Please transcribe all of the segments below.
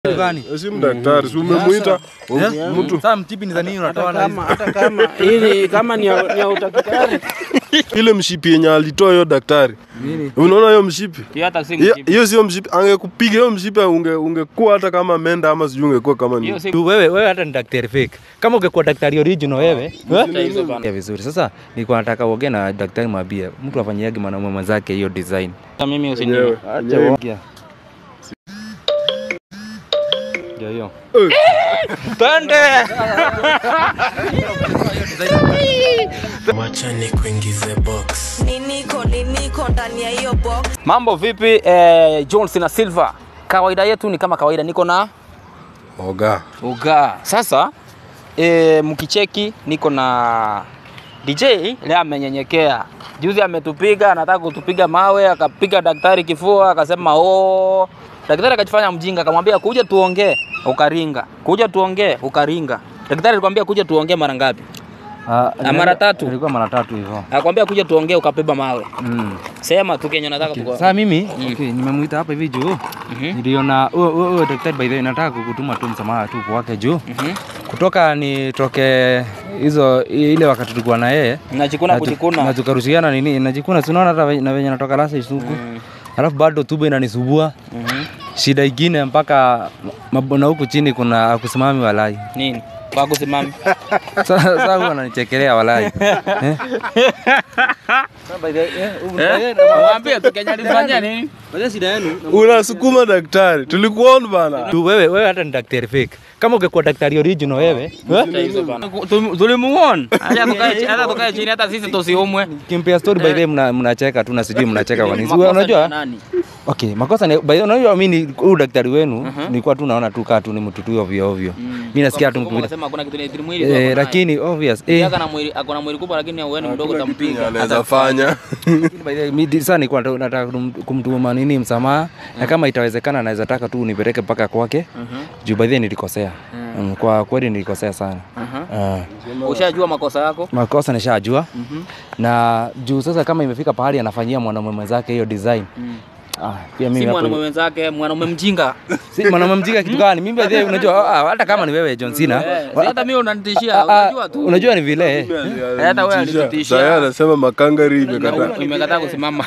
gani? Si daktari, si umemuita mtu Sasa mtipi ni za nini unatoa na hizi? kama hata kama ili kama ni ya, ni ya utakitari ile mshipi yenye alitoa hiyo daktari. Unaona hiyo mshipi? hiyo hata si Hiyo- mjibu. Hiyo sio mshipi. Angekupiga hiyo mshipi unge ungekuwa hata kama menda ama sijui ungekuwa kama hiyo ni. si Tu wewe wewe hata ni daktari fake. Kama ungekuwa daktari original wewe, Hata hizo bana. ya vizuri. Sasa nilikuwa nataka uongee na daktari mwambie mtu afanyiage mwanaume mwenzake hiyo design. Hata mimi Wenyewe. usiniwe. Acha Wenyewe. uongea. Ndio hiyo. Twende. Wacha nikuingize box. niniko niniko ndani ya hiyo box Mambo vipi eh, Jones na Silva? Kawaida yetu ni kama kawaida niko na Oga. Uga. Sasa e, mkicheki niko na DJ leo amenyenyekea. Juzi ametupiga, anataka kutupiga mawe, akapiga daktari kifua, akasema oh. Daktari akajifanya mjinga, akamwambia kuja tuongee, ukaringa. Kuja tuongee, ukaringa. Daktari alikwambia kuja tuongee mara ngapi? Ah, Ah, mara tatu. Ilikuwa mara tatu hivyo. Akwambia kuja tuongee, ukabeba mawe. Mm. Sema tu kenye nataka Okay. tuko. Sasa mimi okay, nimemuita hapa hivi juu. Mhm. Niliona huyo huyo daktari by the way nataka kukutuma tu msamaha tu kwake juu. Mhm. Kutoka nitoke hizo ile wakati tulikuwa na yeye Najikuna na tu- kujikuna. na tukarushiana nini najikuna tunaona hata ve- na venye natoka lasa isuku Mm. alafu bado tubo inanisubua Mhm. shida ingine mpaka mab- na huku chini kuna akusimami walai Nini? Kwa kusimama. sasa huwa ananichekelea walai Eh? Mwambie tu Kenya alifanya nini? shida yenu Unasukuma daktari. Tulikuona bana. tu wewe wewe hata ni daktari fake kama ungekuwa daktari original wewe eh? tulimuona hata tukae chini- hata tukae chini hata sisi tusiumwe kimpea story by the way mna- mnacheka tu na sijui mnacheka kwa nini Makosa ni ya unajua nani? Okay, makosa ni by the way, unajua mimi huyu daktari wenu nilikuwa tu naona tu kaa tu ni mtu tu ovyo ovyo. Mimi nasikia tu mtu Kama vile. unasema hakuna kitu ni mwili tu Eh, ako naye. lakini obvious Yeye eh akona mwili akona mwili kubwa lakini wewe ni mdogo utampiga Anaweza fanya. lakini by the way, mimi sasa nilikuwa nataka- nataka kum- kumtuma nini msamaha na kama itawezekana naweza taka tu unipeleke mpaka kwake juu by the way nilikosea. Mm, Kwa kweli nilikosea sana. Ah. ushajua makosa yako Makosa nishajua na juu sasa kama imefika pahali anafanyia mwanaume mwenzake hiyo design. Ah, pia si mimi hapo- mwanaume wenzake mwanaume mjinga si mwanaume mjinga kitu gani? Mimi by the way, unajua ah, hata kama ni wewe John Cena. Eh, si hata mimi unanitishia Ah, ah, unajua tu unajua ni vile eh. hata wewe alitutishia. Sasa anasema makangari imekataa. imekataa kusimama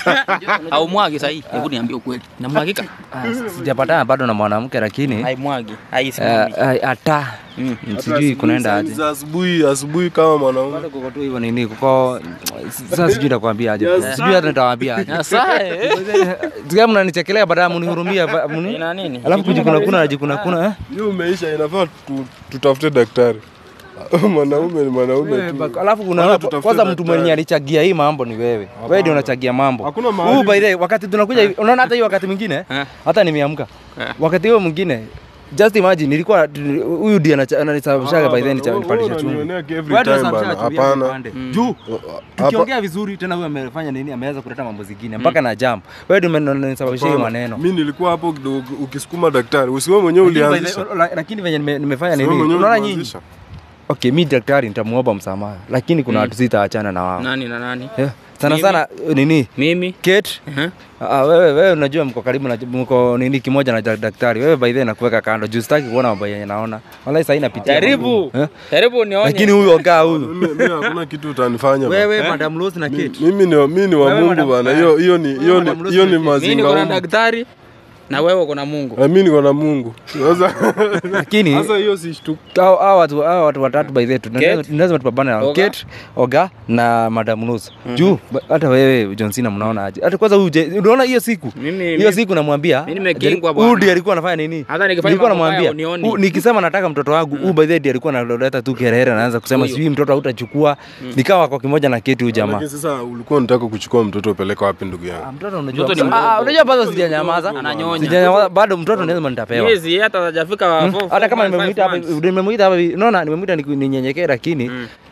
haumwagi sahii hebu niambie ukweli namwagika Ah, sijapatana bado na mwanamke lakini haimwagi eh, haisimami eh, hata Mm. sijui kunaenda aje Za asubuhi asubuhi kama mwanaume. bado kuko tu hivyo nini kuko sasa sijui nitakwambia aje sijui hata nitawaambia aje Sasa, eh. Sikia mnanichekelea baadaye mnihurumia ba- mni ina nini alafu kujikuna kuna najikuna kuna eh Hiyo umeisha inafaa tu- tutafute daktari. Mwanaume ni mwanaume Wewe, tu. bak- alafu kuna Bana tutafute kwanza mtu daktari. mwenye alichagia hii mambo ni wewe wewe ndio unachagia mambo Hakuna mahali- huu by the way, wakati tunakuja hivi unaona hata hiyo wakati mwingine Eh. hata nimeamka Eh. wakati huo mwingine just imagine nilikuwa huyu ndiye anacha- ananisababishaga by then Wewe nipandisha chungu unanionea every Wewe ndio time unasababisha bana. chumvi yangu Hapana. ipande. juu tukiongea vizuri tena huyu amefanya nini ameweza kuleta mambo zingine mpaka na jump wewe ndio umenisababishia hiyo maneno Mimi nilikuwa hapo kidogo ukisukuma daktari. Usiwe mwenyewe Lakini by the- ulianzisha. la- lakini venye nime- nimefanya Usiwe nini mwenyewe unaona nyinyi ulianzisha. okay mi daktari nitamuomba msamaha lakini kuna watu sitaachana na wao nani na nani Yeah. sana Mimi? sana nini mimi Kate Mhm. Ah, wewe wewe unajua mko karibu na mko nini kimoja na dak- daktari. Wewe by the way nakuweka kando. Juu sitaki kuona mambo yenye naona. Wallahi sasa inapitia. jaribu Eh? jaribu nionye Lakini huyu ogaa huyu. Mimi mimi hakuna kitu utanifanya. bana. Wewe Madam Rose na Kate. Mimi ni mimi ni wa Wewe Mungu madam- bana. Hiyo hiyo ni hiyo madam ni Rose hiyo ni ni- mimi mimi niko mazinga. na humu. daktari na wewe uko na Mungu Na Mimi niko na Mungu. Sasa Lakini sasa hiyo si shtuki. hao hao watu hao watu watatu by the way tuna- Kate. lazima tupambane nao. Oga. Kate, Oga na Madam Rose. Juu ba- hata wewe John Cena mnaona aje? Hata kwanza huyu je- unaona hiyo siku? Mimi- Hiyo mimi- siku namwambia. Mimi nimekingwa Huyu bwana. ndiye alikuwa anafanya nini? Hata nikifanya Nilikuwa mambo namwambia. haya unioni. huyu- Nikisema nataka mtoto wangu, huyu by the way ndiye alikuwa analeta tu kelele anaanza kusema Huyu. sijui mtoto hautachukua. Nikawa kwa kimoja na Kate huyu jamaa. Lakini sasa ulikuwa unataka kuchukua mtoto upeleke wapi ndugu Ah, yangu? mtoto unajua Mtoto ni Ah, mdogo. unajua bado sijanyamaza Ananyonya. sijanyamaza bado mtoto lazima nitapewa Miezi hata hajafika wa four- hata kama four- nimemuita five hapa months. nimemuita hapa hivi, unaona nimemuita niku- ninyenyekee lakini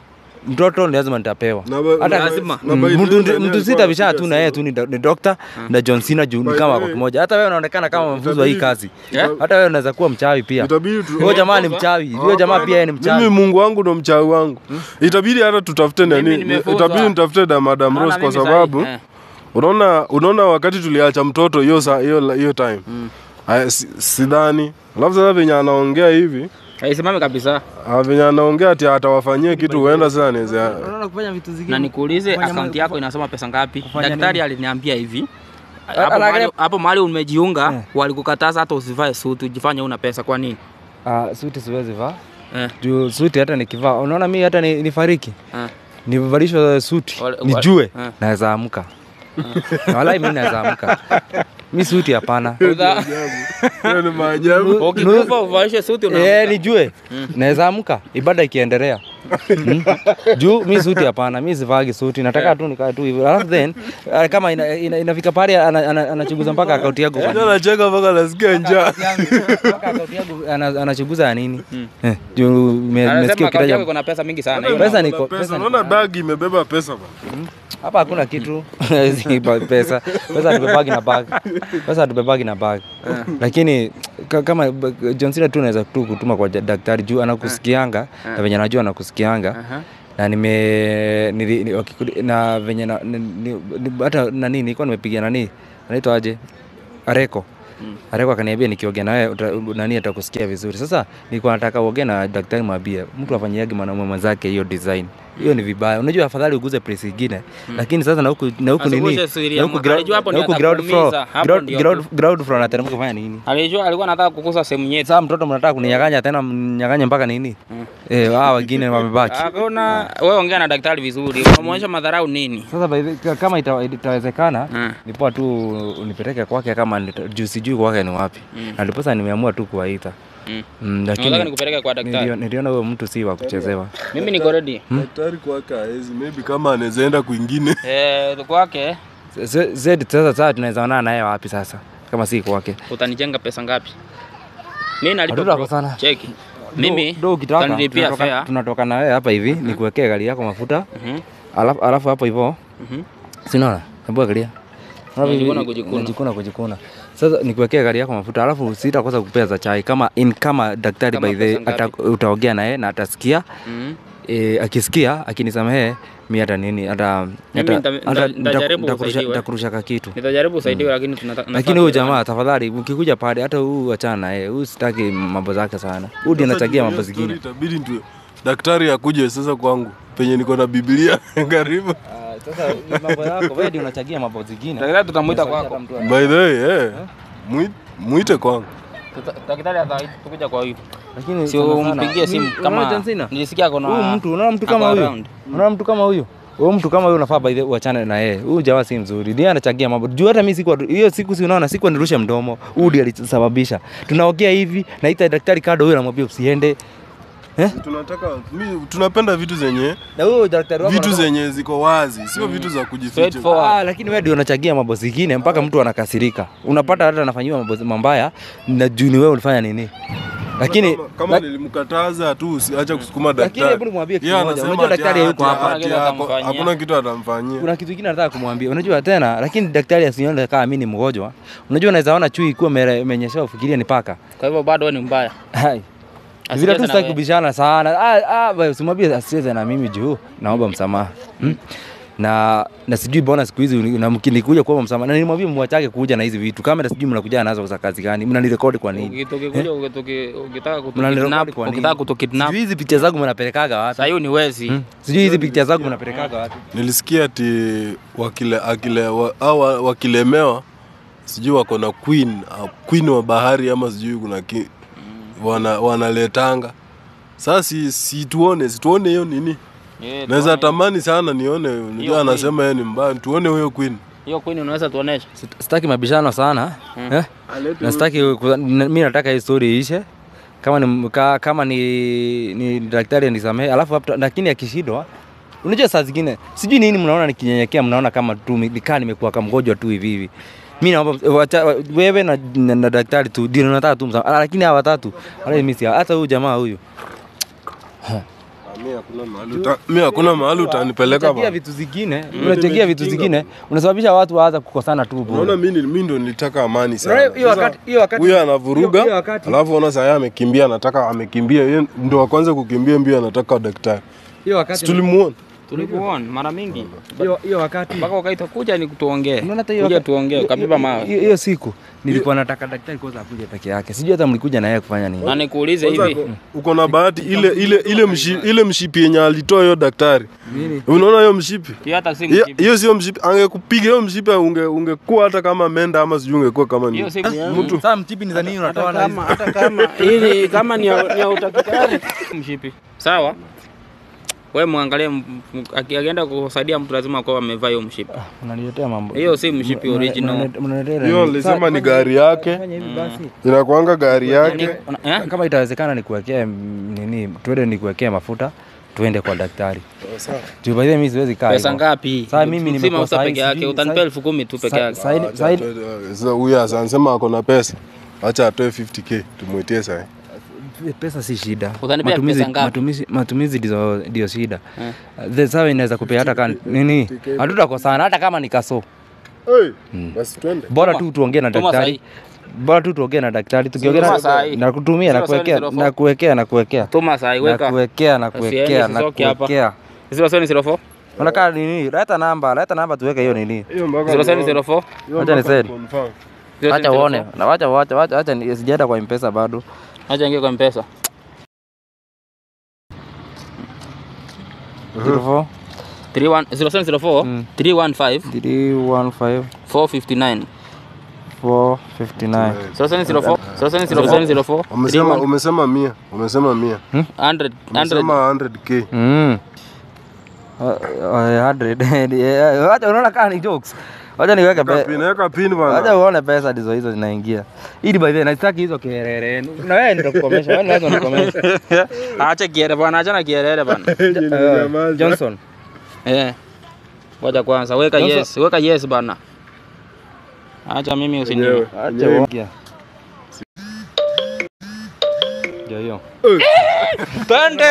mtoto ni lazima nitapewa Na ba- hata na- lazima. na Mm, by the mtu way, mtu alikuwa sita bisha anapiga tu na yeye simu. tu ni, do- ni doctor na John Cena juu ni By the kama way, kwa kimoja hata wewe unaonekana kama mfunzo wa hii itabidi- kazi Yeah. hata wewe unaweza kuwa mchawi pia Itabidi tu huyo jamaa ni mchawi huyo jamaa pia yeye ni Mimi mchawi Mungu wangu ndo mchawi wangu. Itabidi hata tutafute Mimi nani? nimefunzwa. Itabidi nitafute da Madam Naona Rose kwa mimi sababu sahi, eh. unaona unaona wakati tuliacha mtoto hiyo saa hiyo hiyo time. Aya, si- sidhani. Alafu sasa venye anaongea hivi Haisimami kabisa. ah, venye anaongea ati atawafanyia kitu huenda sasa anaweza Unaona kufanya vitu zingine. Na nikuulize Kufanya akaunti ma- yako inasoma pesa ngapi? kufanya Daktari nini? aliniambia hivi. A- Hapo anaangalia- mahali- Hapo mahali umejiunga Eh. walikukataza hata usivae suti, ujifanye una pesa kwa nini? Ah, suti siwezi vaa. Eh. Juu suti hata nikivaa, unaona mimi hata ni, nifariki. Eh. Nivalishwa suti, Wale- nijue eh. naweza amka. Walai mimi naweza amka. Mi suti hapana. Udha- Hiyo ni maajabu. Ukikufa uvaishe suti una Eh, nijue naweza amka ibada ikiendelea. Mm. Juu mi suti hapana, mi sivagi suti, nataka tu nikae tu hivyo. Alafu then ah, kama ina, ina, inafika pale ana- ana- anachunguza mpaka akaunti yangu. Ndio anacheka mpaka nasikia njaa. Mpaka akaunti yangu ana- anachunguza ya nini? Eh, juu me- nimesikia Anasema akaunti yako ukitaja iko na pesa mingi sana. Pesa Hiyo- niko Pesa, pesa unaona bag imebeba pesa bwana. hapa hakuna kitu Si ba- pesa pesa tubebagi na bag pesa tubebagi na bag lakini ka- kama b- John Cena tu naweza tu kutuma kwa ja- daktari juu anakusikianga na venye anajua anakusikianga Aha. na nime nili, ni, wakikudi- na venye na, ni, ni, ni, hata nani nilikuwa nimepiga nani anaitwa aje Areko Areko akaniambia nikiongea na wewe uta- nani atakusikia vizuri. Sasa nilikuwa nataka uongee na daktari mwambie mtu afanyiage mwanaume mwenzake hiyo design. Hiyo ni vibaya. Unajua afadhali uguze place ingine. Lakini sasa na huku na huku nini? Asiguse siri Na ya huku mwa- ground alijua hapo na ndio huku ground floor. atakuumiza. Hapo Ground ndio ground ground floor anateremka kufanya nini? Alijua alikuwa anataka kukusa sehemu nyeti. Sasa mtoto mnataka kuninyang'anya tena mnyang'anye mpaka nini? Eh, hao wengine wamebaki. Hakuna wewe ongea na daktari vizuri. Unamwonyesha madharau nini? Sasa by the- ka- kama ita- itawezekana Mm. ni poa tu unipeleke kwake kama nita- juu sijui kwake ni wapi na ndiposa nimeamua tu kuwaita Mm. Mm, Nataka lakini nikupeleke kwa daktari. nilio- niliona huyo mtu si wa kuchezewa Mimi niko ready. Daktari kwake haezi, maybe kama anaweza enda kwingine. Eh, kwake Z- Zed sasa sasa tunaweza onana naye wapi sasa kama si kwake utanijenga pesa ngapi? Mimi nalipa Hatutako bro. sana. Cheki. Mimi do ukitaka utanilipia tunatoka, fare. tunatoka na wewe hapa hivi nikuwekee gari yako mafuta Mhm. alafu alafu hapo hivyo Mhm. sinaona hebu angalia Alafu Unajikuna hivi- kujikuna. unajikuna kujikuna sasa nikuwekea gari yako mafuta alafu sitakosa kupea za chai kama in kama daktari Kama by the pesa ngapi? ata, utaongea naye na atasikia Mhm. e, akisikia akinisamehe mi hata nini hata Mimi hata- nita- hata- nita- nitajaribu nitakurusha- usaidiwe. nitakurusha ka kitu Nitajaribu usaidiwe lakini tunataka lakini huyu jamaa tafadhali ukikuja pale hata huu achana naye huyu sitaki mambo zake sana huyu ndiye anachagia mambo Sasa juu ya zingine story Itabidi tu daktari akuje sasa kwangu penye niko na Biblia karibu. sasa mambo yako wewe ndiye unachagia mambo zingine Daktari tutamuita kwako. By the way, eh, mwi- mwite kwangu. Tuta- Daktari atakuja kwa huyu. lakini Sio sana sana, umpigie simu mimi- unaona kama John Cena? nilisikia kuna huyu mtu unaona mtu kama ako huyu around. unaona mtu kama huyu huyu mtu kama huyu unafaa by the way uachane na yeye huyu jamaa si mzuri ndiye anachagia mambo juu hata mimi siku hiyo siku si unaona siku nirushe mdomo huyu ndiye alisababisha tunaongea hivi naita daktari kado huyu anamwambia usiende eh Tunataka mi, tunapenda vitu zenye na huyo daktari wako vitu anataka- zenye ziko wazi, sio vitu za kujificha. Straightforward. Ah, lakini wewe ndio unachagia mambo zingine mpaka mtu anakasirika. Unapata hata anafanyiwa mambo mabaya na juu ni wewe ulifanya nini? Lakini kama, kama nilimkataza tu usiache kusukuma Lakini daktari. hebu nimwambie kitu Yeye moja. anasema Unajua ati daktari ati- hayuko hapa. ati Hakuna kitu hako- atamfanyia. Hakuna kitu atamfanyia. kuna kitu kingine nataka kumwambia. Unajua tena, lakini daktari asione kama mimi ni mgonjwa. Unajua unaweza ona chui ikiwa imenyesha ufikirie ni paka. Kwa hivyo bado wewe ni mbaya. Hai. Asicheze Vile tu na sitaki wewe. kubishana sana. Ah ah, wewe usimwambie asicheze na mimi juu. Naomba msamaha. Hmm? Na na sijui mbona siku hizi una- mkinikuja kuomba msamaha. Na nilimwambia mwachake kuja na hizi vitu. Kamera sijui mnakuja nazo za kazi gani? Mnanirekodi kwa nini? Ukitoka ukitoki- ukitaka Mnanirekodi kutukidnap, kwa nini? ukitaka kutukidnap, Sijui hizi picha zangu mnapelekaga wapi? sasa hiyo ni wezi. Hmm? Sijui hizi picha zangu mnapelekaga wapi? Nilisikia ati wakile, akile, wa, au wa- wakilemewa sijui wako na queen uh, queen wa bahari ama sijui kuna ki, wana, wanaletanga sasa si, si tuone si tuone hiyo nini Eh, naweza tuone- tamani sana nione unajua queen. anasema yeye ni mbaya tuone huyo queen Hiyo queen unaweza tuonesha. Sit- Sitaki mabishano sana. Eh? Na sitaki ku- na- mimi nataka hii story iishe. Kama ni ka, kama ni ni daktari anisamehe, alafu after, lakini akishindwa unajua saa zingine sijui nini mnaona nikinyenyekea, mnaona kama tu mi- nikaa nimekuwa kama mgonjwa tu hivi hivi. Mimi naomba wacha- wewe na, na, na daktari tu ndio nataka tu msamaha, lakini hawa watatu wala mimi si hata huyu jamaa huyu mi hakuna mahali uta- mi hakuna mahali utanipeleka unachagia bana. vitu zingine, unachagia vitu zingine, unasababisha watu waanza kukosana tu bure. Unaona mimi mimi ndo nilitaka amani Unaona sana. hiyo wakati hiyo wakati Huyo hiyo- anavuruga, hiyo wakati alafu ona saa yeye amekimbia, anataka amekimbia, yeye ndo wa kwanza kukimbia mbio, anataka daktari. hiyo Si wakati tulimuona Tulikuona mara mingi. Hiyo hiyo wakati Mpaka ukaita kuja ni tuongee. Unaona hata hiyo Kuja waka- tuongee, hiyo- ukapiba hiyo- mawe. Hiyo hiyo siku nilikuwa nataka daktari kwanza akuje peke yake. Sijui hata mlikuja na yeye kufanya nini. Na nikuulize Kwanza hivi. uko- uko na bahati ile ile ile mshi, ile mshipi yenye alitoa hiyo daktari. Nini? Unaona hiyo mshipi? Hiyo hata si Hiyo- mshipi. Hiyo sio mshipi. Angekupiga hiyo mshipi unge ungekuwa hata kama menda ama sijui ungekuwa kama Hiyo ni. si Mtu sasa mtipi ni za nini unatoa na hizi? hata kama ili kama ni ya, ni ya utakitari mshipi. Sawa? Wewe muangalie m- m- aki- akienda kusaidia mtu lazima akuwa amevaa hiyo mshipi. Unaniletea mambo. Hiyo si mshipi Mna- original. mna- mnaniletea Hiyo nini? nilisema Sa- ni fanya- gari yake. Fanya hivi basi. Inakuanga gari yake. Una- eh? Kama itawezekana nikuwekee mm, nini, tuende nikuwekee mafuta tuende kwa daktari. Juu by the way mimi siwezi kaa. Pesa hivyo. ngapi? Sasa mimi Si nimekuwa mafuta sahi- peke yake, sijui- utanipea sahi- elfu kumi tu peke Sa- yake. sahi- sahi- Sasa huyu asa- anasema ako na pesa. Acha atoe 50k tumwitie sasa. pesa si shida. Utanipea Matumizi- pesa ngapi? Matumizi matumizi ndizo ndio shida. Eh. The sawa inaweza kupea hata kama nini? Hatutakosana hata kama ni kaso. Hey, basi twende. Bora Tuma- tu tuongee na tuma daktari. sahi. Bora tu tuongee na daktari. Tukiongea Tuma na sahi. na kutumia na Zero seven kuwekea zero four. na kuwekea na kuwekea. Tuma saa Na weka. kuwekea na Asiende, kuwekea na sisoki hapa. kuwekea. 0704 Unakaa nini? Leta namba, leta namba tuweke hiyo nini. Hiyo mpaka 0704 hiyo Acha mpaka nisedi. confirm. Acha uone. Na wacha wacha wacha acha ni- sijaenda kwa M-Pesa bado. Acha ingie kwa mpesa. 04 31 0704 Mm. 315 315 459 459. 0704 0704 Umesema umesema 100. Umesema 100. 100 100 Umesema 100k. Mm. Uh, uh, 100. Yeah, Wacha unaona kama ni jokes. Wacha niweke Weka pe- pin, weka pin Wacha bana. uone pesa ndizo hizo zinaingia. Ili by the way nataki hizo kelele. Na wewe nitakukomesha. Wewe lazima unikomeshe. Acha kiere bwana, acha na kierere bwana. Uh, Johnson. Eh. Ngoja kwanza, weka Johnson. yes, weka yes bana. Acha mimi usini. Wenyewe. Acha uongea. Ndio hiyo. Twende.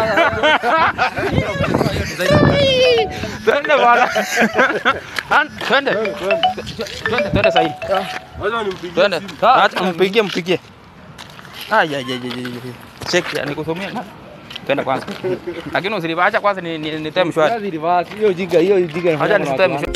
Twende bwana. An- Twende. Twende, twende sahi. Wacha nimpigie Twende. simu. Acha mpigie, mpigie. Ai ai ai ai. ai. Check ya nikusomea. Twende kwanza. Lakini usilivacha kwanza ni ni, ni time shwari. Hiyo jiga hiyo jiga. Acha nisitoe mshwari.